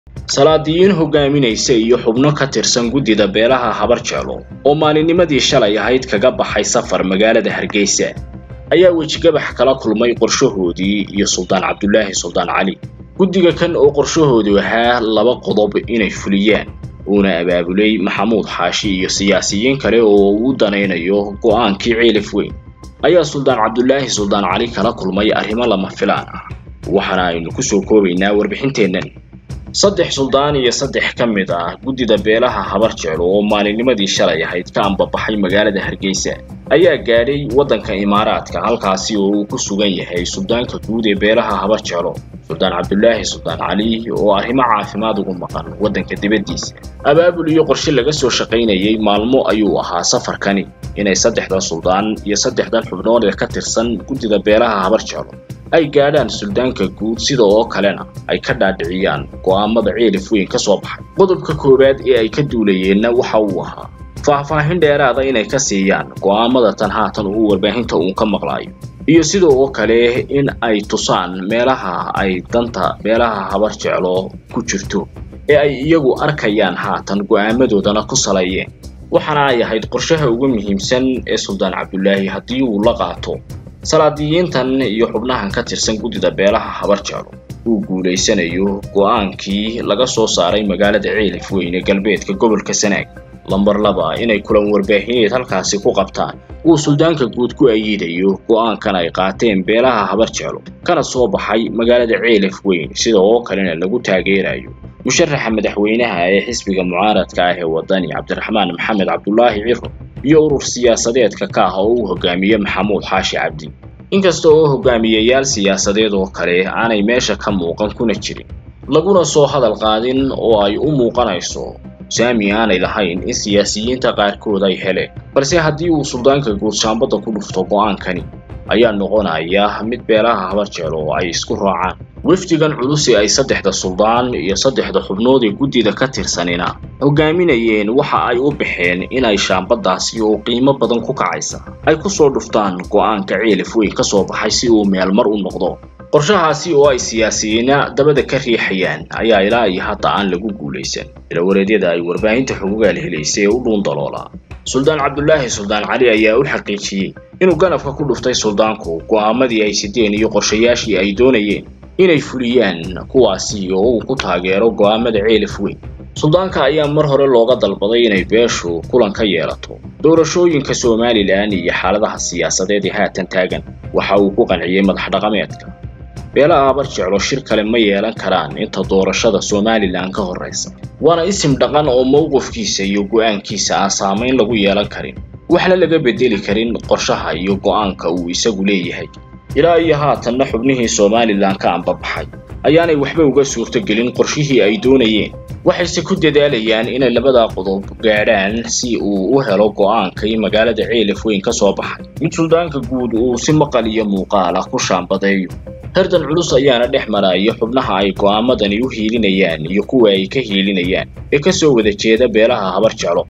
salaadiyiin hogaaminaysa iyo xubno ka tirsan guddida beelaha habar jeclo oo maalinnimadii shalay ahayd kaga baxay safar magaalada hargeysa ayaa wejigabax kala kulmay qorshahoodii iyo suldaan cabdulaahi suldaan cali guddiga kan oo qorshahoodu ahaa laba qodob inay fuliyaan uuna abaabulay maxamuud xaashi iyo siyaasiyiin kale oo uu danaynayo go'aankii ceelif weyn ayaa suldaan cabdulaahi suldaan cali kala kulmay arrimo lama filaan ah waxaana aynu ku soo koobaynaa warbixinteennan saddex suldaan iyo saddex ka mid ah guddida beelaha habar jeclo oo maalinnimadii shalay ahayd ka ambabaxay magaalada hargeysa ayaa gaadhay waddanka imaaraadka halkaasi oo uu ku sugan yahay suldaanka guud ee beelaha habar jeclo suldaan cabdulaahi suldaan cali oo arrimo caafimaad ugu maqan waddanka dibaddiisa abaabul iyo qorshe laga soo shaqaynayay maalmo ayuu ahaa safarkani inay saddexdan suldaan iyo saddexdan xubnood ee ka tirsan guddida beelaha habar jeclo ay gaadhaan suldaanka guud sida oo kalena ay ka dhaadhiciyaan go'aamada ceelif weyn ka soo baxay qodobka koowaad ee ay ka duulayeenna waxa uu ahaa faahfaahin dheeraada inay ka siiyaan go'aamada tan haatan uu warbaahinta uun ka maqlaayo iyo sida oo kale in ay tusaan meelaha ay danta beelaha habar jeclo ku jirto ee ay iyagu arkayaan haatan go'aamadoodana ku saleeyeen waxaana ay ahayd qorshaha ugu muhiimsan ee suldaan cabdulaahi haddii uu la qaato salaadiyiintan iyo xubnahan ka tirsan guddida beelaha habar jeclo uu guulaysanayo go'aankii laga soo saaray magaalada ceelif weyn ee galbeedka gobolka sanaag lambar laba inay kulan warbaahineed halkaasi ku qabtaan uu suldaanka guud ku ayiidayo go'aankan ay qaateen beelaha habar jeclo kana soo baxay magaalada ceelif weyn sida oo kalena lagu taageerayo musharaxa madaxweynaha ee xisbiga mucaaradka ah ee waddani cabdiraxmaan maxamed cabdulaahi ciro iyo urur siyaasadeedka ka ah oo uu hogaamiye maxamuud xaashi cabdi inkasta oo hogaamiyeyaal siyaasadeed oo kale aanay meesha ka muuqan kuna jirin laguna soo hadal qaadin oo ay u muuqanayso saami aanay lahayn in siyaasiyiinta qaarkood ay heleen balse haddii uu suldaanka guud shaambadda ku dhufto go'aankani ayaa noqonaya mid beelaha habar jeclo oo ay isku raacaan wafdigan culusi ay saddexda suldaan iyo saddexda xubnood ee guddida ka tirsanina hogaaminayeen waxa ay u baxeen inay shaambaddaasi oo qiimo badan ku kacaysa ay ku soo dhuftaan go'aanka ceelif weyn ka soo baxay si uu meelmar u noqdo qorshahaasi oo ay siyaasiyiina dabada ka riixayaan ayaa ilaa iyo hadda aan lagu guulaysan ilawareedyada ay warbaahinta xugugaal helaysay ee u dhuun daloolaa suldaan cabdulaahi suldaan cali ayaa u xaqiijiyey inuu ganafka ku dhuftay suldaanku go'aamadii ay sideen iyo qorshayaashii ay doonayeen inay fuliyaan kuwaasi oo uu ku taageero go'aamada ceelif weyn suldaanka ayaa mar hore looga dalbaday inay beeshu kulan ka yeelato doorashooyinka somalilan iyo xaaladaha siyaasadeed ee haatan taagan waxa uu ku qanciyey madax dhaqameedka beelaha habar jeclo shir kale ma yeelan karaan inta doorashada somalilan ka horraysa waana isim dhaqan oo mowqifkiisa iyo go'aankiisa aan saamayn lagu yeelan karin waxna laga bedeli karin qorshaha iyo go'aanka uu isagu leeyahay ilaa iyo haatanna xubnihii somalilan ka ambabaxay ayaanay waxba uga suurtogelin qorshihii ay doonayeen waxayse ku dadaalayaan inay labadaa qodob gaadhaan si uu u helo go'aankii magaalada ceelif weyn ka soo baxay mid suldaanka guud uu si maqal iyo muuqaal ah ku shaambadeeyo herdan culus ayaana dhex maraya xubnaha ay go'aamadani u hiilinayaan iyo kuwa ay ka hiilinayaan ee ka soo wada jeeda beelaha habar jeclo